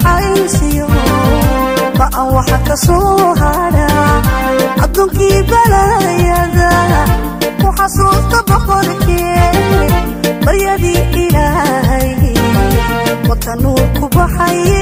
baxaysiyo ba'an waxa ka soo hadha adduunkii balayada ku xasuusta boqorkee baryadii ilaahay wata nuur ku baxay